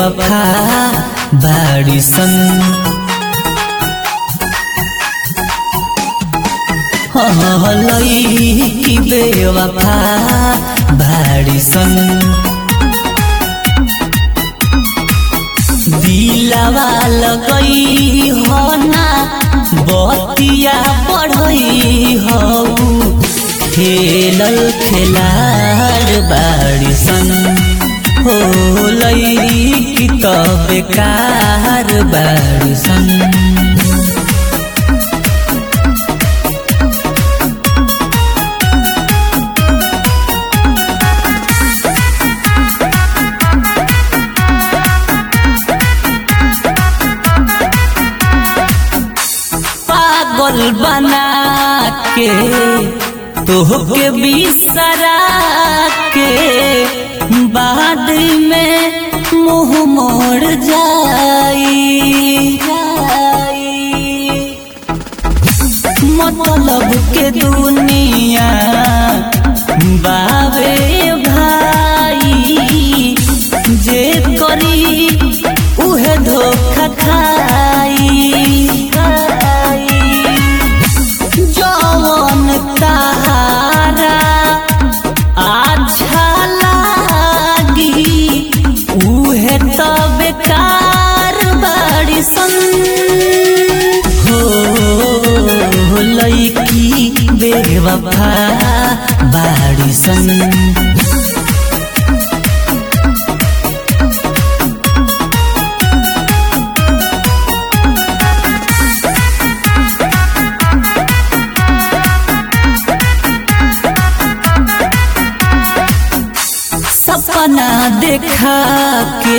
बेवफा बाड़ी सन लई बेवफा बाड़ी सन दिलवा लगई हो ना बतिया पढ़ई हो खेलल खेलार बाड़ी सन हो लई त बेकार बाड़ी सन पागल बना के तोहके बिसरा के बाद में मुंह मोड़ जाई मतलब के दुनिया बाबे भाई जे करी उहे धोखा खाई जवन तारा अच्छा लागी उहे त बेकार बाड़ी सन हो लईकी बेवफा बाड़ी सन सपना देखा के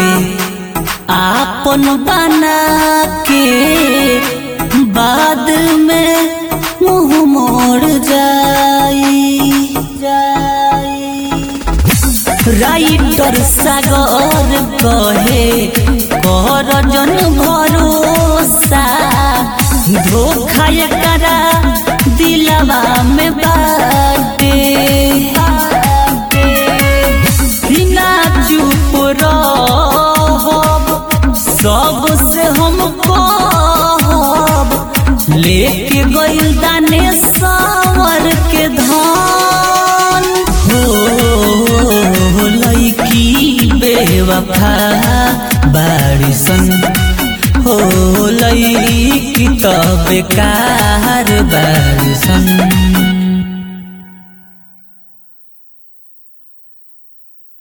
आपन बना के बाद में मुंह मोड़ जाई जाई राइटर सागर कहे कर जन भरोसा धोखा करा दिलवा में बाटे बिना चुप रहब सबसे हम कहब लेके गइल दाने सावर के धान हो लईकी बेवफा बाड़ी सन हो लईकी त बेकार बाड़ी सन